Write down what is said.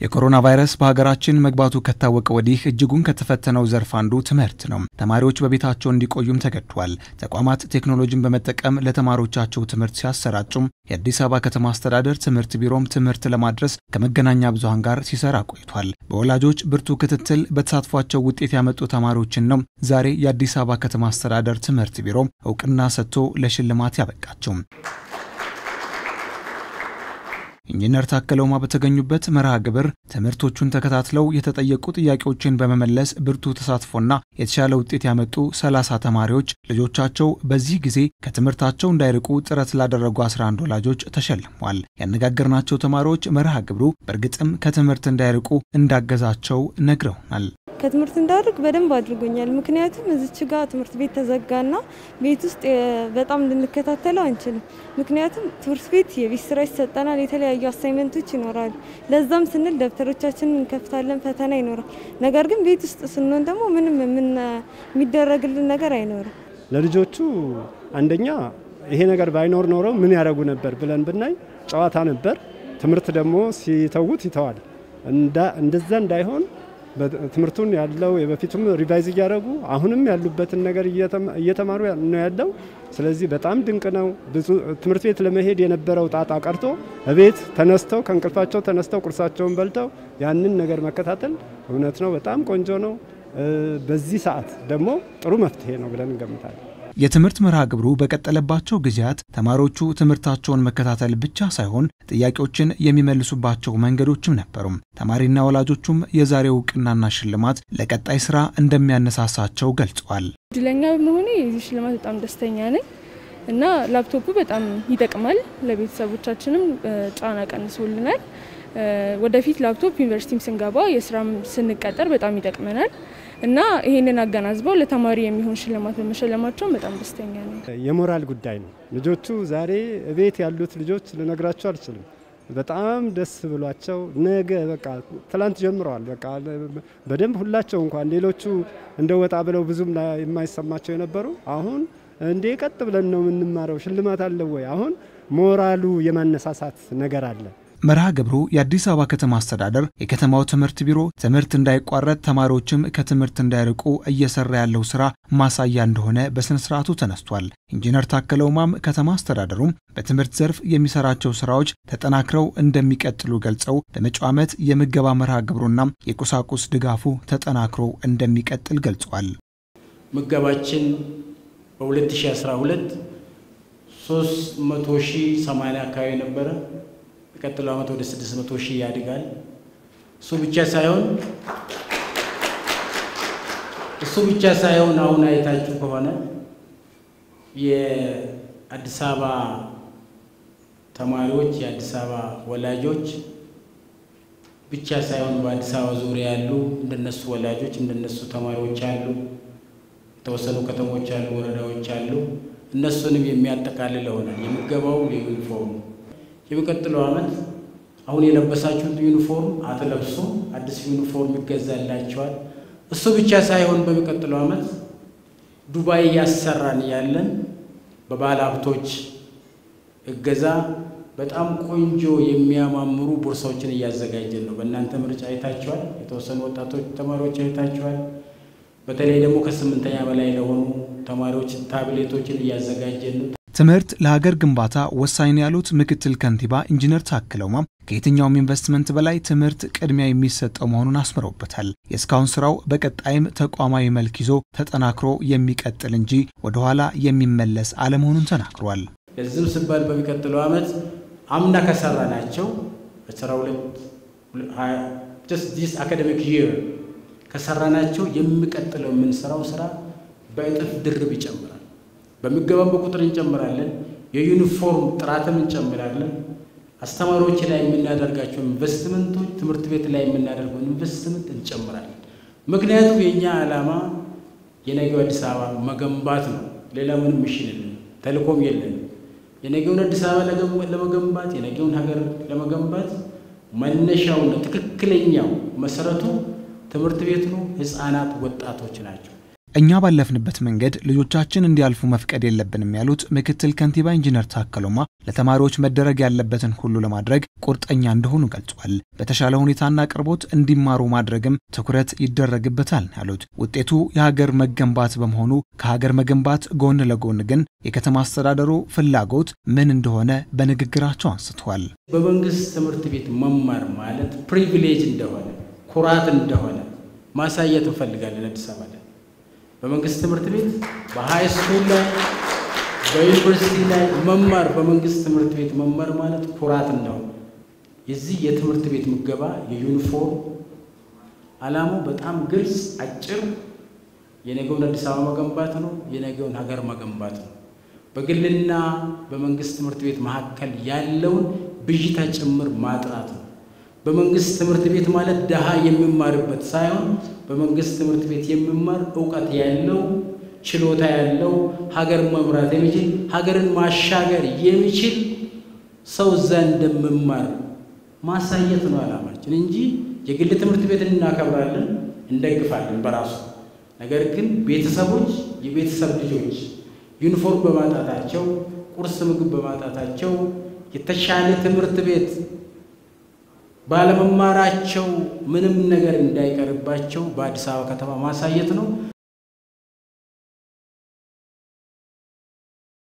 የኮሮና ቫይረስ በሀገራችን መግባቱ ከታወቀ ወዲህ እጅጉን ከተፈተነው ዘርፍ አንዱ ትምህርት ነው። ተማሪዎች በቤታቸው እንዲቆዩም ተገድዷል። ተቋማት ቴክኖሎጂን በመጠቀም ለተማሪዎቻቸው ትምህርት ሲያሰራጩም የአዲስ አበባ ከተማ አስተዳደር ትምህርት ቢሮም ትምህርት ለማድረስ ከመገናኛ ብዙኃን ጋር ሲሰራ ቆይቷል። በወላጆች ብርቱ ክትትል በተሳትፏቸው ውጤት ያመጡ ተማሪዎችን ነው ዛሬ የአዲስ አበባ ከተማ አስተዳደር ትምህርት ቢሮም እውቅና ሰጥቶ ለሽልማት ያበቃቸው። ኢንጂነር ታከለ ኡማ በተገኙበት መርሃ ግብር ትምህርቶቹን ተከታትለው የተጠየቁ ጥያቄዎችን በመመለስ ብርቱ ተሳትፎና የተሻለ ውጤት ያመጡ ሰላሳ ተማሪዎች ልጆቻቸው በዚህ ጊዜ ከትምህርታቸው እንዳይርቁ ጥረት ላደረጉ 11 ወላጆች ተሸልሟል። ያነጋገርናቸው ተማሪዎች መርሃ ግብሩ በእርግጥም ከትምህርት እንዳይርቁ እንዳገዛቸው ነግረውናል። ከትምህርት እንዳርግ በደንብ አድርጎኛል። ምክንያቱም እዚች ጋር ትምህርት ቤት ተዘጋና ቤት ውስጥ በጣም ልንከታተለው አንችልም። ምክንያቱም ትምህርት ቤት የቤት ስራ ይሰጠናል፣ የተለያዩ አሳይመንቶች ይኖራሉ። ለዛም ስንል ደብተሮቻችንን እንከፍታለን፣ ፈተና ይኖራል። ነገር ግን ቤት ውስጥ ስንሆን ደግሞ ምንም የሚደረግልን ነገር አይኖርም። ለልጆቹ አንደኛ ይሄ ነገር ባይኖር ኖረው ምን ያደርጉ ነበር ብለን ብናይ ጨዋታ ነበር። ትምህርት ደግሞ ሲተዉት ይተዋል። እንደዛ እንዳይሆን ትምህርቱን ያለው የበፊቱም ሪቫይዝ እያደረጉ አሁንም ያሉበትን ነገር እየተማሩ ነው ያለው። ስለዚህ በጣም ድንቅ ነው። ብዙ ትምህርት ቤት ለመሄድ የነበረው ጣጣ ቀርቶ እቤት ተነስተው ከእንቅልፋቸው ተነስተው ቁርሳቸውን በልተው ያንን ነገር መከታተል እውነት ነው በጣም ቆንጆ ነው። በዚህ ሰዓት ደግሞ ጥሩ መፍትሄ ነው ብለን እንገምታለን። የትምህርት መርሃ ግብሩ በቀጠለባቸው ጊዜያት ተማሪዎቹ ትምህርታቸውን መከታተል ብቻ ሳይሆን ጥያቄዎችን የሚመልሱባቸው መንገዶችም ነበሩም። ተማሪና ወላጆቹም የዛሬው እውቅናና ሽልማት ለቀጣይ ስራ እንደሚያነሳሳቸው ገልጸዋል። እድለኛ በመሆኔ የዚህ ሽልማት በጣም ደስተኛ ነኝ እና ላፕቶፑ በጣም ይጠቅማል። ለቤተሰቦቻችንም ጫና ቀንሶልናል። ወደፊት ላፕቶፕ ዩኒቨርሲቲም ስንገባ የስራም ስንቀጠር በጣም ይጠቅመናል እና ይህንን አገናዝበው ለተማሪ የሚሆን ሽልማት በመሸለማቸውን በጣም ደስተኛ ነው። የሞራል ጉዳይ ነው። ልጆቹ ዛሬ እቤት ያሉት ልጆች ልነግራቸው አልችልም። በጣም ደስ ብሏቸው ነገ በቃ ትላንት ጀምረዋል። በቃ በደንብ ሁላቸው እንኳን ሌሎቹ እንደ ወጣ ብለው ብዙም የማይሰማቸው የነበሩ አሁን እንዴ ቀጥ ብለን ነው የምንማረው፣ ሽልማት አለ ወይ? አሁን ሞራሉ የማነሳሳት ነገር አለ። መርሃ ግብሩ የአዲስ አበባ ከተማ አስተዳደር የከተማው ትምህርት ቢሮ ትምህርት እንዳይቋረጥ ተማሪዎችም ከትምህርት እንዳይርቁ እየሰራ ያለው ስራ ማሳያ እንደሆነ በስነ ስርዓቱ ተነስቷል። ኢንጂነር ታከለ ኡማም ከተማ አስተዳደሩም በትምህርት ዘርፍ የሚሰራቸው ስራዎች ተጠናክረው እንደሚቀጥሉ ገልጸው በመጪው ዓመት የምገባ መርሃ ግብሩና የቁሳቁስ ድጋፉ ተጠናክሮ እንደሚቀጥል ገልጸዋል። ምገባችን በ2012 300 ሺህ 80 አካባቢ ነበረ። የሚቀጥለው ዓመት ወደ 600 ሺህ ያድጋል። እሱ ብቻ ሳይሆን እሱ ብቻ ሳይሆን አሁን አይታችሁ ከሆነ የአዲስ አበባ ተማሪዎች የአዲስ አበባ ወላጆች ብቻ ሳይሆን በአዲስ አበባ ዙሪያ ያሉ እንደነሱ ወላጆች እንደነሱ ተማሪዎች አሉ። የተወሰኑ ከተሞች አሉ፣ ወረዳዎች አሉ። እነሱንም የሚያጠቃልል ይሆናል የምገባው የዩኒፎርም የሚቀጥለው ዓመት አሁን የለበሳችሁት ዩኒፎርም አትለብሱም፣ አዲስ ዩኒፎርም ይገዛላቸዋል። እሱ ብቻ ሳይሆን በሚቀጥለው ዓመት ዱባይ እያሰራን ያለን በባለ ሀብቶች እገዛ በጣም ቆንጆ የሚያማምሩ ቦርሳዎችን እያዘጋጀን ነው። በእናንተ ምርጫ አይታችኋል። የተወሰኑ ወጣቶች ተማሪዎች አይታችኋል። በተለይ ደግሞ ከስምንተኛ በላይ ለሆኑ ተማሪዎች ታብሌቶችን እያዘጋጀን ነው። ትምህርት ለሀገር ግንባታ ወሳኝ ነው ያሉት ምክትል ከንቲባ ኢንጂነር ታከለ ኡማ ከየትኛውም ኢንቨስትመንት በላይ ትምህርት ቅድሚያ የሚሰጠው መሆኑን አስምረውበታል። የእስካሁን ስራው በቀጣይም ተቋማዊ መልክ ይዞ ተጠናክሮ የሚቀጥል እንጂ ወደኋላ የሚመለስ አለመሆኑን ተናግሯል። ለዚህም ሲባል በሚቀጥለው ዓመት አምና ከሰራ ናቸው አስራ ሁለት ዲስ አካደሚክ ይር ከሰራናቸው የሚቀጥለው የምንሰራው ስራ በእጥፍ ድርብ ይጨምራል። በሚገባም በቁጥር እንጨምራለን። የዩኒፎርም ጥራትም እንጨምራለን። አስተማሪዎች ላይ የምናደርጋቸው ኢንቨስትመንቶች፣ ትምህርት ቤት ላይ የምናደርገውን ኢንቨስትመንት እንጨምራለን። ምክንያቱም የእኛ ዓላማ የነገው አዲስ አበባ መገንባት ነው። ሌላ ምንም ሚሽን የለን፣ ተልእኮም የለን። የነገውን አዲስ አበባ ለመገንባት የነገውን ሀገር ለመገንባት መነሻውና ትክክለኛው መሰረቱ ትምህርት ቤት ነው። ህፃናት፣ ወጣቶች ናቸው። እኛ ባለፍንበት መንገድ ልጆቻችን እንዲያልፉ መፍቀድ የለብንም ያሉት ምክትል ከንቲባ ኢንጂነር ታከሎማ ለተማሪዎች መደረግ ያለበትን ሁሉ ለማድረግ ቁርጠኛ እንደሆኑ ገልጿል። በተሻለ ሁኔታና አቅርቦት እንዲማሩ ማድረግም ትኩረት ይደረግበታል ያሉት ውጤቱ የሀገር መገንባት በመሆኑ ከሀገር መገንባት ጎን ለጎን ግን የከተማ አስተዳደሩ ፍላጎት ምን እንደሆነ በንግግራቸው አንስተዋል። በመንግስት ትምህርት ቤት መማር ማለት ፕሪቪሌጅ እንደሆነ ኩራት እንደሆነ ማሳየት እንፈልጋለን። አዲስ አበባ ላይ በመንግስት ትምህርት ቤት በሃይ ስኩል ላይ በዩኒቨርሲቲ ላይ መማር በመንግስት ትምህርት ቤት መማር ማለት ኩራት እንደሆነ የዚህ የትምህርት ቤት ምገባ የዩኒፎርም ዓላማው በጣም ግልጽ፣ አጭር የነገውን አዲስ አበባ መገንባት ነው። የነገውን ሀገር መገንባት ነው። በግልና በመንግስት ትምህርት ቤት መካከል ያለውን ብዥታ ጭምር ማጥራት ነው። በመንግስት ትምህርት ቤት ማለት ድሃ የሚማርበት ሳይሆን በመንግስት ትምህርት ቤት የሚማር እውቀት ያለው ችሎታ ያለው ሀገር መምራት የሚችል ሀገርን ማሻገር የሚችል ሰው እዛ እንደምማር ማሳየት ነው ዓላማችን እንጂ የግል ትምህርት ቤትን እናከብራለን፣ እንደግፋለን በራሱ ነገር ግን ቤተሰቦች የቤተሰብ ልጆች ዩኒፎርም በማጣታቸው ቁርስ ምግብ በማጣታቸው የተሻለ ትምህርት ቤት ባለመማራቸው ምንም ነገር እንዳይቀርባቸው በአዲስ አበባ ከተማ ማሳየት ነው።